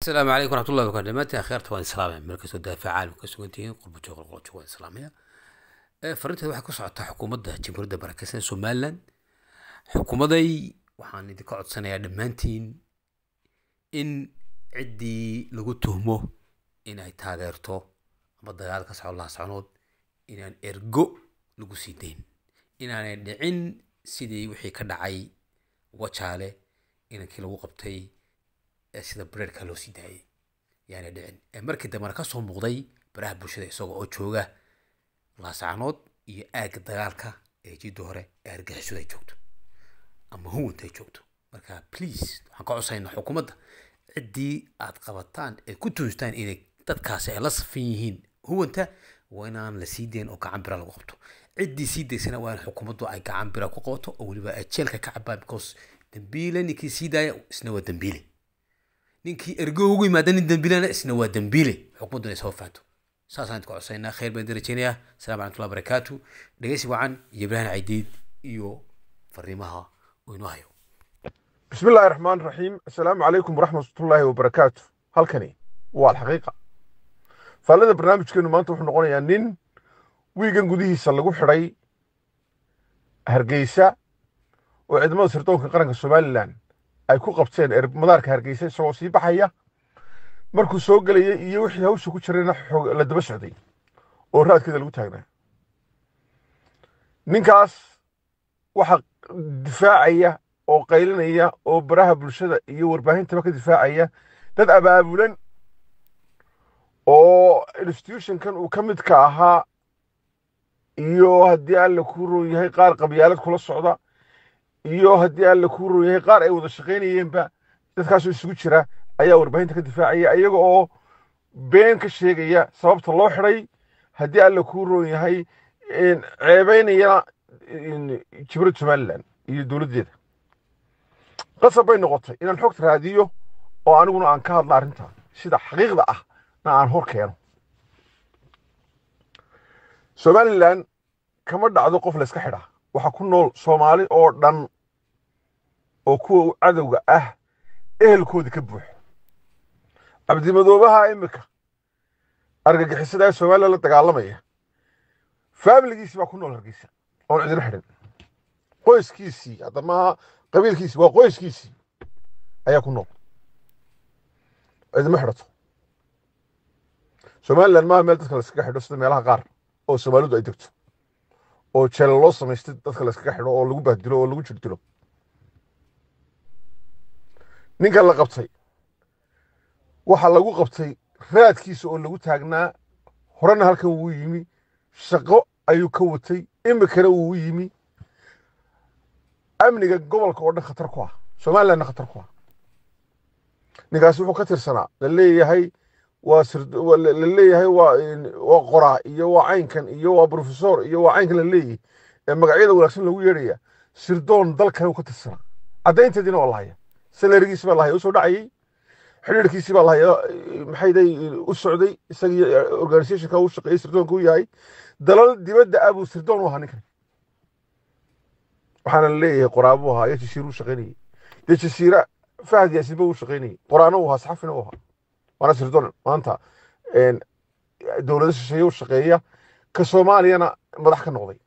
asalaamu calaykum waraxmatullahi wabarakatu dhamaantiin akheerta waan islaamaya meel kastoo daafaca caalamka ka sugan tihiin qurbo joog qolqol joog waan islaamaya fariinteeda waxay ku socotaa xukuumadda jamhuuriyadda barakeysan somaliland xukuumaday waxaan idinka codsanayaa dhammaantiin in ciddii lagu tuhmo inay taageerto ama dagaal ka socon laha socnood inaan ergo lagu sii dayn inaanay dhicin sidii wixii ka dhacay wajaale inankii lagu qabtay ee sida breerka loo sii daayay yaanay dhicin ee markii dambena ka soo muuqday baraha bulshada isagoo oo jooga laasacnood iyo aagga dagaalka ee jidda hore ee argixisadu ay joogto ama huwanta ay joogto marka please waxaan ka codsaynaa xukuumadda ciddii aad qabataan ee ku tuustaan inay dadkaasi ay la safan yihiin huwanta waa inaan la sii dayn oo gacan bira lagu qabto ciddii sii daysana waa in xukuumaddu ay gacan bira ku qabato oo weliba ay jeelka ka cabaan because dambiile ninkii sii daaya isna waa dambiile ninkii ergo ugu yimaada nin dambiilana isna waa dambiile xukuumaddu inay soo fahanto saasaan idinku codsaynaa khayr baan idin rajaynayaa asalaamu calaykum barakaatu dhegeysi wacan iyo ibraahim caydiid iyo fariimaha uu inoo hayo بسم الله الرحمن الرحيم السلام عليكم ورحمة الله وبركاته halkani waa alxaqiiqa faallada barnaamijkeenu maanta wuxuu noqonayaa nin wiigan gudihiisa lagu xidhay hargeysa oo ciidamada sirdoonka qaranka somalilan ay ku qabteen er- madaarka hargeysa isagoo sii baxaya markuu soo gelayay iyo wixii hawsha ku jirayna xoog- la daba socday oo raadkeeda lagu taagnaa ninkaas waxa difaacaya oo qaylinaya oo baraha bulshada iyo warbaahintaba ka difaacaya dad abaabulan oo institutionkan uu ka midka ahaa iyo haddii alla kuu roon yahay qaar qabyaalad kula socda iyo haddii alla kuu roon yahay qaar ay wada shaqaynayeenba dadkaasoo isugu jira ayaa warbaahinta ka difaacaya iyaga oo been ka sheegaya sababta loo xidhay haddii alla kuu roon yahay ceebeynaya jibril somalilan iyo dowladdeeda qasab bay noqotay inaan xogta raadiyo oo aniguna aan ka hadla arrinta sida xaqiiqda ah na aan hor keeno somalilan kama dhacdo qof layska xidhaa waxaa ku nool soomaali oo dhan oo kuwa cadowga ah ehelkoodii ka buuxo cabdimadoobaha imika argagixisada ee somalilan la dagaalamaya faamiligiisi baa ku nool hargeysa oon cidina xidhin qoyskiisii hadda maaha qabiilkiisi waa qoyskiisii ayaa ku nool cidima xidhato somalilan maaha meel dadka layskaga xidho sida meelaha qaar oo soomaalidu ay degto oo jeela loo samaystay dadka layskaga xidho oo lagu bahdilo oo lagu jirdilo ninkan la qabtay waxa lagu qabtay raadkiisa oo lagu taagnaa horena halkan wuu yimi shaqo ayuu ka watay imikana wuu yimi amniga gobolka oo dhan khatar ku ah somalilandna khatar ku ah ninkaasi wuxuu ka tirsanaa la leeyahay waa la leeyahay waa waa qoraa iyo waa caynkan iyo waa professor iyo waa caynkan la leeyahay ee magacyada wanaagsan lagu yeedhaya sirdoon dal kale uu ka tirsanaa caddaynteediina waa lahaya salarigiisi baa lahaya usoo dhacayay xidhiirkiisi baa lahaya maxay day u socday isagii organizationka u shaqeeyey sirdoonka u yahay dalal dibadda ah buu sirdoon u ahaa ninkan waxaana la leeyahay qoraabuu ahaa iyo jasiir u shaqaynayay dee jasiira fahad yaasiinba u shaqaynayay qoraana u ahaa saxafina u ahaa waana sirdoon maanta dowlado shisheeye u shaqeeya ka soomaaliyana madax ka noqday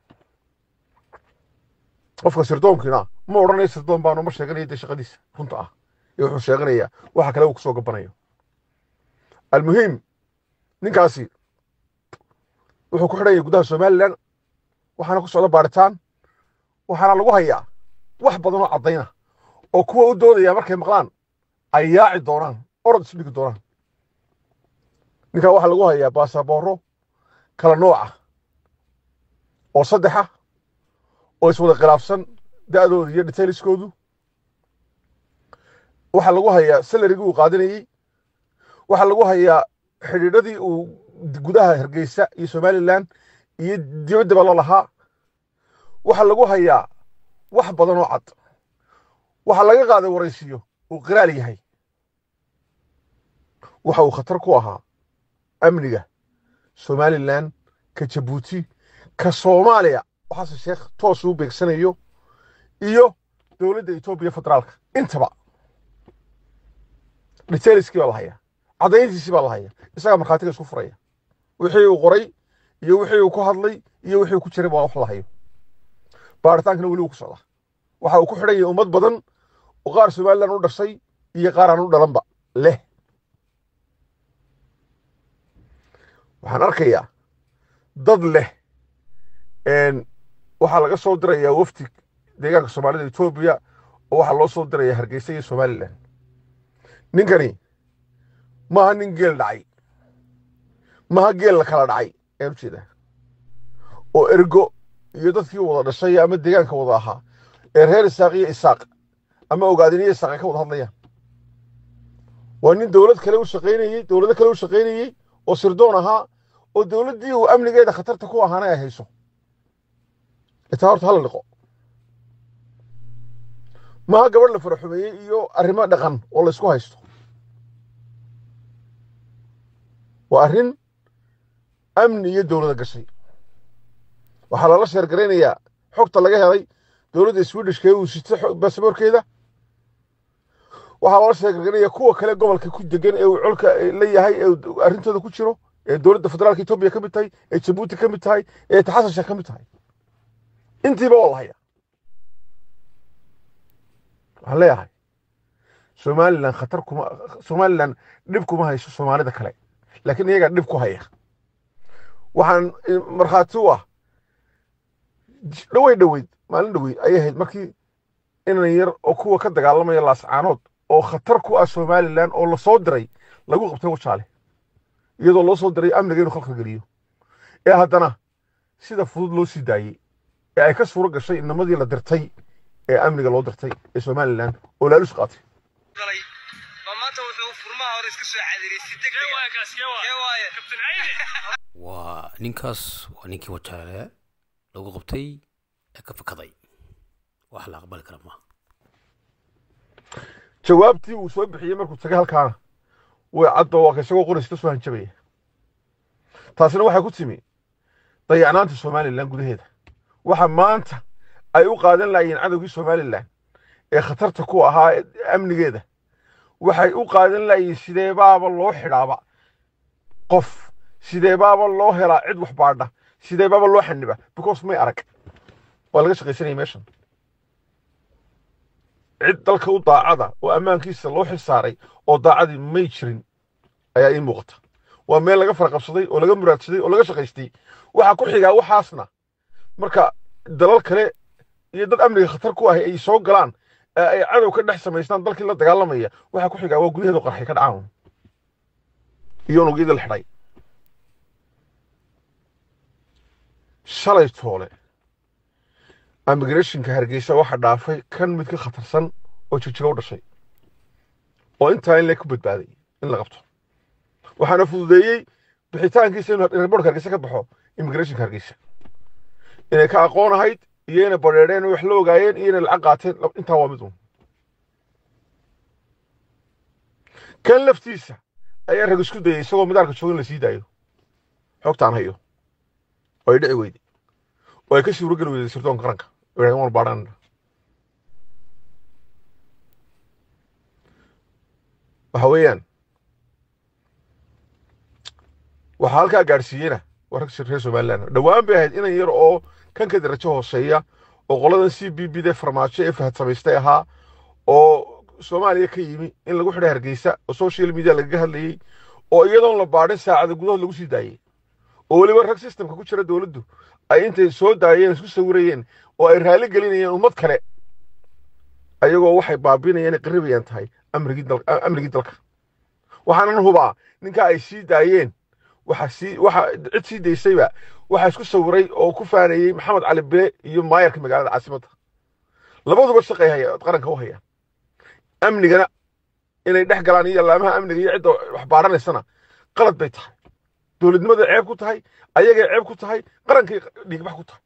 qofka sirdoonkiina ma odhanayo sirdoon baanu ma sheeganayo dee shaqadiisa runta ah iyo wuxuu sheeganayaa waxa kale uu kusoo gabanayo almuhiim ninkaasi wuxuu ku xidhanya gudaha somalilan waxaana ku socda baaritaan waxaana lagu hayaa wax badan oo caddayna oo kuwa u doodaya markay maqlaan ay yaaci doonaan orod isu dhigi doonaan ninkaa waxaa lagu hayaa baasabooro kala nooca oo saddexa oo iswada khilaafsan da'dooda iyo detailiskoodu waxaa lagu hayaa salarigii uu qaadanayey waxaa lagu hayaa xidhiidhadii uu gudaha hargeysa iyo somalilan iyo dibaddaba la lahaa waxaa lagu hayaa wax badan oo cad waxaa laga qaaday waraysiyo uu qiraal yahay waxa uu khatar ku ahaa amniga somalilan ka jabuuti ka soomaaliya oo xasan sheekh toos uu beegsanayo iyo dowladda etoobiya federaalka intaba detailiskii baa la hayaa caddayntiisii baa la haya isagaa markhaatiga isku furaya wixii uu qoray iyo wixii uu ku hadlay iyo wixii uu ku jiray baa wax la hayo baaritaankana weli uu ku socdaa waxa uu ku xidhan yahay ummad badan oo qaar somalilan u dhashay iyo qaar aan u dhalanba leh waxaan arkayaa dad leh waxaa laga soo dirayaa wafdi deegaanka soomaalida etoobiya oo waxaa loo soo dirayaa hargeysa iyo somalilan ninkani maaha nin geel dhacay maaha geel la kala dhacay ayaan u jeedaa oo ergo iyo dadkii wada dhashay ama deegaanka wada ahaa ee reer isaaq iyo isaaq ama ogaadiniyo isaaq ay ka wada hadlayaan waa nin dowlad kale u shaqaynayey dowlado kale u shaqaynayey oo sirdoon ahaa oo dowladdii uu amnigeeda khatarta ku ahaana ay hayso itaa horta hala dhiqo maaha gabadh la faraxumeeyey iyo arrimo dhaqan oo la isku haysto waa arrin amni iyo dowlada gashay waxaa lala sheergaraynayaa xogta laga helay dowladda swedishka ee uu sito baasaboorkeeda waxaa lala sheergaraynayaa kuwa kale gobolka ku degan ee uu colka la yahay ee arrintooda ku jiro ee dowladda federaalka etoobiya ka mid tahay ee jabuuti ka mid tahay ee taxasasha ka mid tahay intiiba waa la hayaa waxaan leeyahay somalilan khatar kuma somalilan dhib kuma hayso soomaalida kale laakiin iyagaa dhib ku haya waxaan markhaati u ah dhowey dhoweyd maalin dhoweyd ayay ahayd markii inan yar oo kuwa ka dagaalamaya laascaanood oo khatar ku ah somalilan oo lasoo diray lagu qabtay wajaale iyadoo loo soo diray amniga inuu khalka geliyo ee haddana sida fudud loo sii daayey ee ay ka suuro gashay inamadii la dirtay ee amniga loo dirtay ee somalilan oo laalus qaatay waa ninkaas waa ninkii wajaale lagu qabtay ee ka fakaday wax la aqbali kara maaha jawaabtii uu soo bixiyey markuu tagay halkaana way caddo waa ka isagoo qoraysta soo hanjabaya taasina waxay ku timi dayacnaanta somalilan gudaheeda waxa maanta ay u qaadan laayeen cadowgii somalilan ee khatarta ku ahaa amnigeeda waxay u qaadan laayeen sideebaaba loo xidhaaba qof sideebaaba loo helaa cid wax baadha sideebaaba loo xaniba because may arag waa laga shaqaysanaya meeshan cid dalka u daacada oo ammaankiisa loo xilsaaray oo daacadii may jirin ayaa ii muuqata waa meel laga faraqabsaday oo laga muraadsaday oo laga shaqaystay waxaa ku xigaa waxaasna marka dalal kale iyo dad amniga khatar ku ahi ay soo galaan ee ay cadow ka dhex samaystaan dalkii la dagaalamaya waxaa ku xigaa waa gudaheedu qarxay ka dhacaan iyo unugyadii la xidhay shalay toole immigrationka hargeysa waxa dhaafay kan mid ka khatarsan oo jigjiga u dhashay oo intaa in le ku badbaaday in la qabto waxaana fududeeyey bixitaankiisa inuu reerboorka hargeysa ka baxo immigrationka hargeysa inay ka aqoon ahayd iyo inay badheedheen oo wax la ogaayeen iyo inay lacag qaateen intaa waa mid un kan laftiisa ayaa rag isku dayay isagoo midaarka jooga in la sii daayo xogtaan hayo oo ay dhici weyday oo ay ka suuro geli weyday sirdoonka qaranka waan baadhan waxa weeyaan waxaa halkaa gaadhsiiyena waa rag reer somaliland dhowaan bay ahayd inan yar oo kan ka darajo hooseeya oo qoladan c b b de farmaajo ee fahad samaystay ahaa oo soomaaliya ka yimi in lagu xidhay hargeysa oo social media lagaga hadlayey oo iyadoon la baadhin saacada gudahood lagu sii daayey oo weliba rag systemka ku jira dowladdu ay intay soo daayeen isku sawirayeen oo ay raali gelinayeen ummad kale ayagoo waxay baabinayeen qaribayaan tahay amnigii dalka waxaanan hubaa ninka ay sii daayeen waxa sii waxa cid sii daysayba waxaa isku sawiray oo ku faanayey maxamed cali bile iyo maayarka magaalada caasimadda labaduba shaqay haya qaranka u hayaan amnigana inay dhex galaan iyo laamaha amniga iyo cidda wax baadhanaysana qalad bay tahay dowladnimada ceeb ku tahay ayagay ceeb ku tahay qarankay dhiigbax ku tahay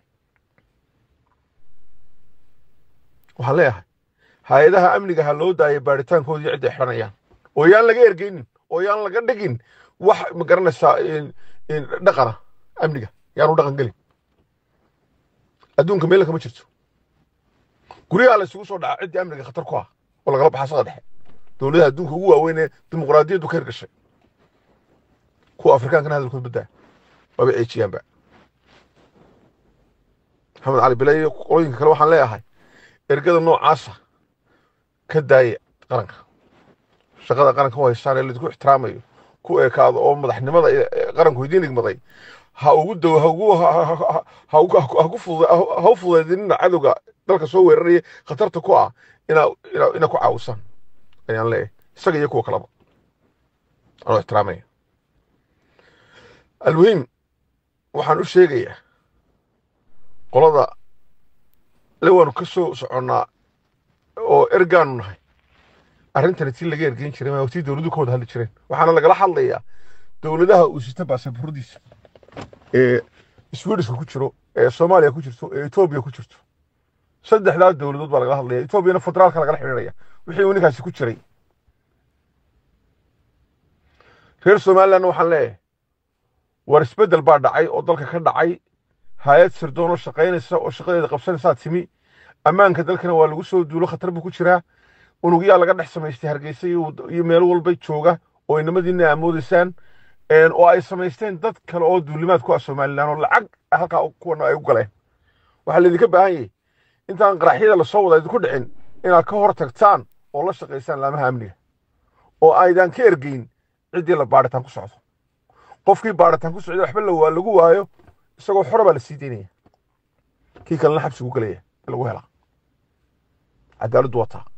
waxaan leeyahay hay-adaha amniga ha loo daaya baaritaankoodii cidday xidhanayaan oo yaan laga ergeynin oo yaan laga dhigin wax ma garanaysaa dhaqana amniga yaanu dhaqan gelin adduunka meela kama jirto guryaha la isugu soo dhaca ciddii amniga khatar ku ah oo lagala baxa sada dhexe dowladaha adduunka ugu waaweyn ee dimuqraadiyaddu ka hirgashay kuwa afrikaankana hadalkood baddaa waaba ceejiyaanba maxamed cali bile iyo qolooyinka kale waxaan leeyahay ergada noocaasa ka daaya qaranka shaqada qaranka u haystaan ee laydinku ixtiraamayo ku ekaado oo madaxnimada qaranku idiin igmaday ha ugu dow ha ugu ha ku fududa ha u fududaydinina cadowga dalka soo weeraraya khatarta ku ah inaa inaa inaa ku caawisaan ayaan leeyahay isaga iyo kuwa kaleba anoo ixtiraamaya almuhiim waxaan u sheegayaa qolada le waanu ka soo soconnaa oo ergaanu nahay arrintani tii laga ergeyn jiray maa tii dowladuhu ka wada hadli jireen waxaana lagala hadlayaa dowladaha uu sita baasaboordiisa ee swedishka ku jiro ee soomaaliya ku jirto ee etoobiya ku jirto saddexdaa dowladood baa lagala hadlaya etoobiyana federaalka lagala xidhiidhaya wixii uu ninkaasi ku jiray reer somalilandna waxaan leeyahay war isbeddel baa dhacay oo dalka ka dhacay hay-ad sirdoon oo shaqaynaysa oo shaqadeeda qabsanaysaa timi ammaanka dalkana waa lagu soo duulo khatar buu ku jiraa unugyaa laga dhex samaystay hargeysa iyo meelo walba jooga oo inamadiina amoodaysaan oo ay samaysteen dad kale oo duulimaad ku ah somalilan oo lacag halkaa kuwana ay u galeen waxaa laydinka baahan yahay intaan qaraxyada lasoo wada idinku dhicin inaad ka hor tagtaan oo la shaqaysaan laamaha amniga oo aydan ka ergeyn ciddii la baadhitaan ku socdo qofkii baadhitaan ku socda waxba lagu waayo isagoo xora baa la sii daynaya kii kalena xabsigu galaya lagu helaa cadaaladdu wataa